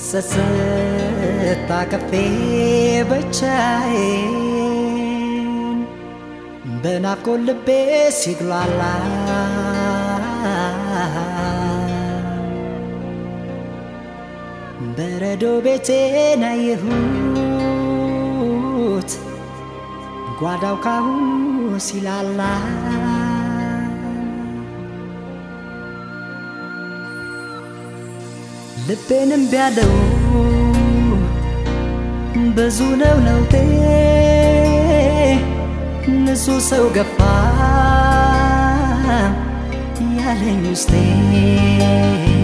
ሰስታ ከፌ ብቻዬን በናፍቆት ልቤ ሲጉላላ በረዶ ቤቴን አየሁት ጓዳው ካሁኑ ሲላላ ልቤንም ቢያለው ብዙ ነው ለውጤ ንጹህ ሰው ገፋ ያለኝ ውስጤ